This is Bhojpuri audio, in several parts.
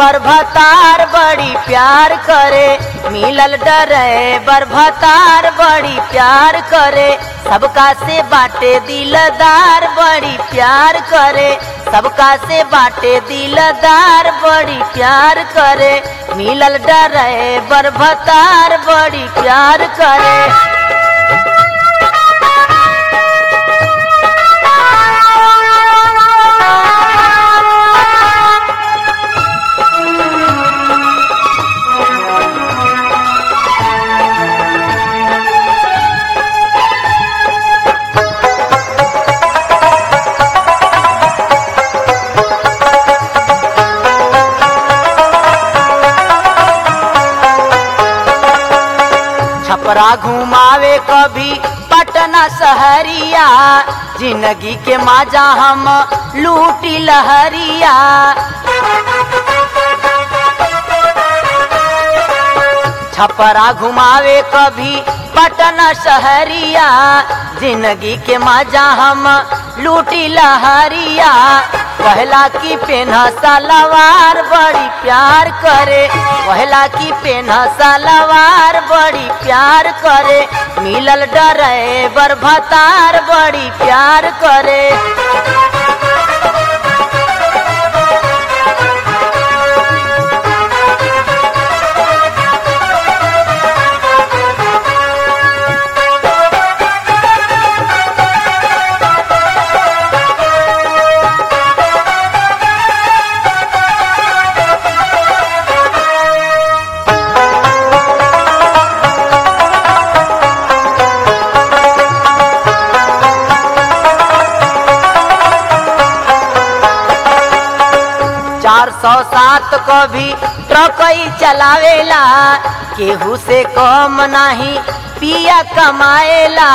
भतार बड़ी प्यार करे मिलल डरे भतार बड़ी प्यार करे सबका से बाटे दिलदार बड़ी प्यार करे सबका से बाटे दिलदार बड़ी प्यार करे मिलल डरे भतार बड़ी प्यार करे छपरा घुमावे कभी पटना शहरिया जिंदगी के माजा हम लूटी लहरिया छपरा घुमावे कभी पटना शहरिया जिंदगी के मजा हम लूटी लहरिया कहला की पेन्ह सलवार बड़ी प्यार करे कहला की पेन्ह सलवार बड़ी प्यार करे मिलल डरे भतार बड़ी प्यार करे चार सौ सात को भी ट्रकई चलावेला केहू से कम नहीं पिया कमाएला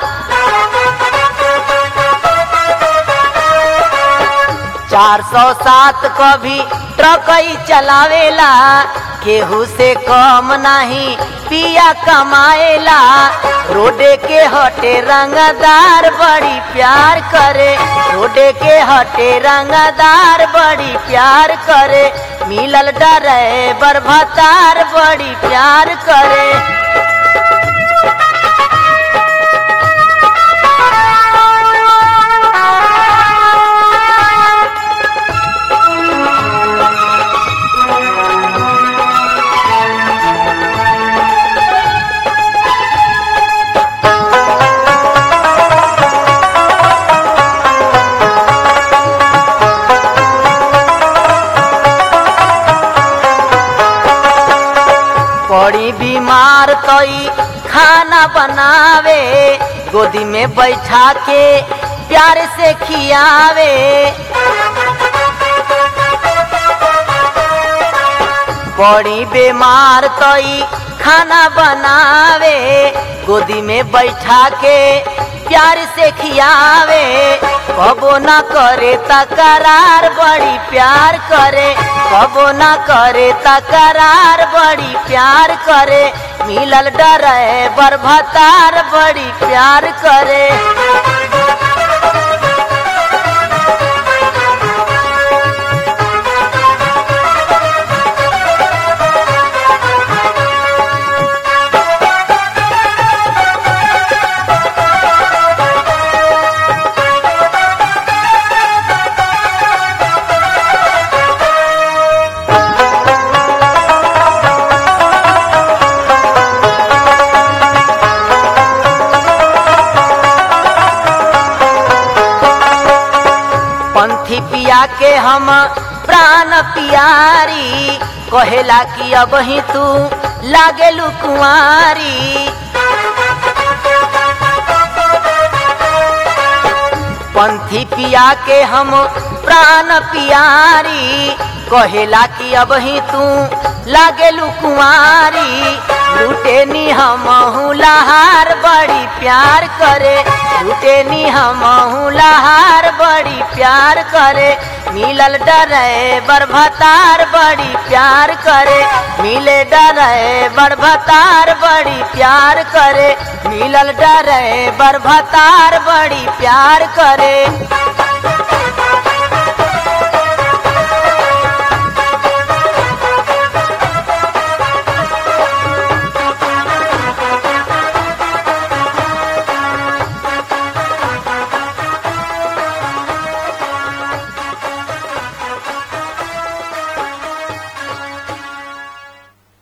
चार सौ सात को भी ट्रकई चलावेला केहू से कम नहीं पिया कमाएला रोडे के हटे रंगदार बड़ी प्यार करे रोडे के हटे रंगदार बड़ी प्यार करे मिलल डरे भतार बड़ी प्यार करे बड़ी बीमार तई खाना बनावे गोदी में बैठा के प्यार से खियावे बड़ी बीमार तई खाना बनावे गोदी में बैठा के प्यार से खियावे कबो ना करे तकरार बड़ी प्यार करे कबो ना करे तकरार बड़ी प्यार करे मिलल डरे भतार बड़ी प्यार करे पंथी पिया के हम प्राण पियारी कहेला कि अब ही तू लागेलू कुंवारी पंथी पिया के हम प्राण पियारी कहेला कि अब ही तू लागेलू कुंवारी लूटे नी हम लहार बड़ी प्यार करे लूटे नी हम लहार बड़ी प्यार करे मिलल डरे भतार बड़ी प्यार करे मिले डरे भतार बड़ी प्यार करे मिलल डरे भतार बड़ी प्यार करे